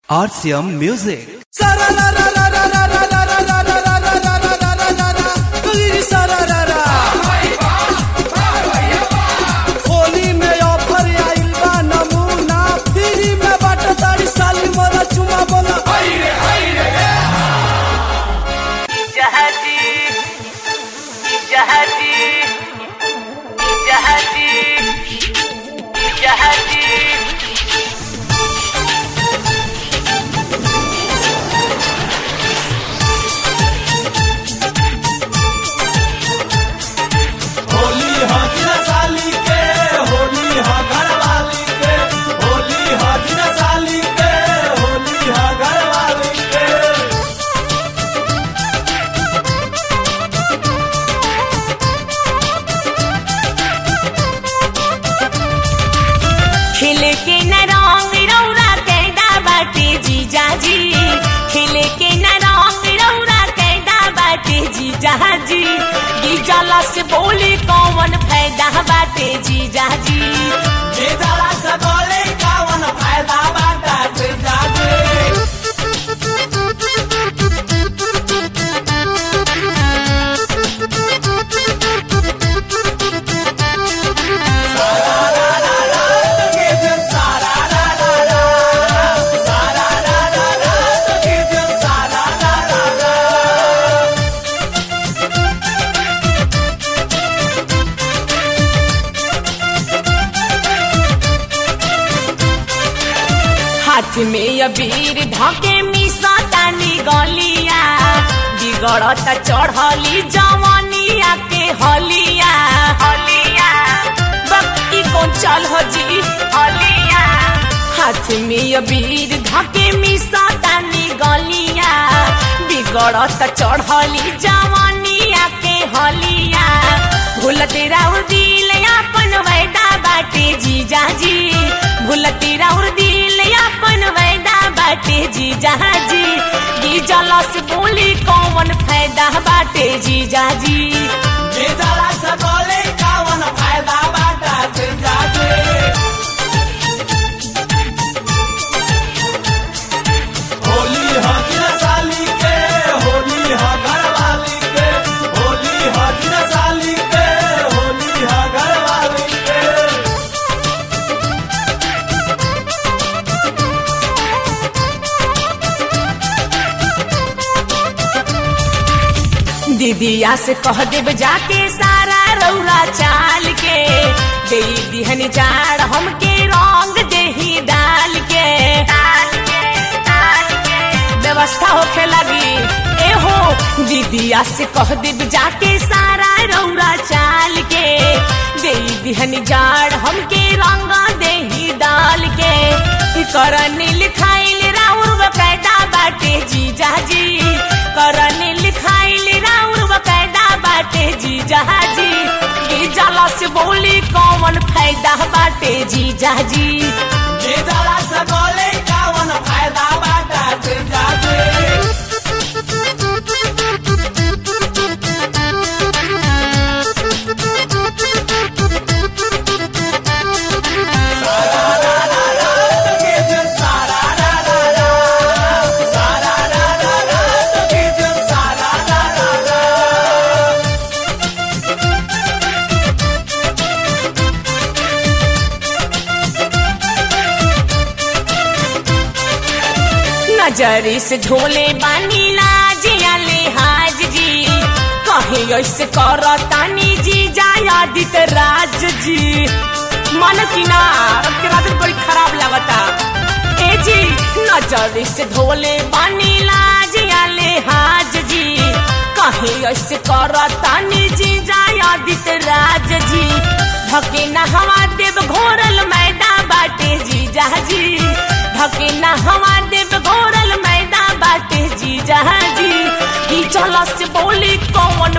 RCM Music. Holi में offer आइल बा नमूना फ्री में बाटे तारी साली मोरा चुमा बोला جهتي جهتي جهتي جهتي होली हा दिन साली के होली हा घर वाली के होली हा दिन साली के होली हा घर वाली के खिल के न रंग रौरा कैदा बाटे जीजा जी खिल के न रंग रौरा कैदा बाटे जीजा जी गिजला से बोली कौन फायदा बाटे जीजा जी ये जरा से बोले कावन फायदा बाटा से जागे हाथ में अबीर धके मिसा तानी गलिया बिगड़त चढ़ली जवानिया के हलिया हलिया बक्की कौन चल हो जी हलिया हाथ में अबीर धके मिसा तानी गलिया बिगड़त चढ़ली जवानिया के हलिया भूलते राउर दिल अपन वैदा बाटे जीजा जी भूलते राउर दिल अपन वैदा बाटे जीजा जी गिजला से बोली कौन फायदा बाटे जीजा जी ये जरा से बोले कावन फायदा बाटा से जागे होली हा दिन साली के होली हा घर वाली के होली हा दिन साली के होली हा घर वाली के दीदिया से कह देब जाके सारा रौरा चाल के दे दिहन जाड़ हमके रंग देही डाल के व्यवस्था होखे लगी ए हो दीदिया से कह देब जाके सारा रौरा चाल के दे दिहन जाड़ हमके रंग देही डाल के करन लिखाइल राउर बकायदा बाटे जीजा जी करन लिखाइल राउर बकायदा बाटे जीजा जी गिजला से बोली कौन फायदा बाटे जीजा जी ये जरा से बोले कावन फायदा बाटा से जागे नजरी से झोले बानी लाजिया लिहाज जी कहे ऐसे करतानी जी जायादित राज जी मन की ना के रात बड़ी खराब लगता ए जी नजरी से धोले बानी लाजिया लिहाज जी कहे ऐसे करतानी जी जायादित राज जी धके ना हवा देव घोरल मैदा बाटे जी जी धके ना हवा देव घोरल मैदा बाटे जी जी की चला से बोली कौन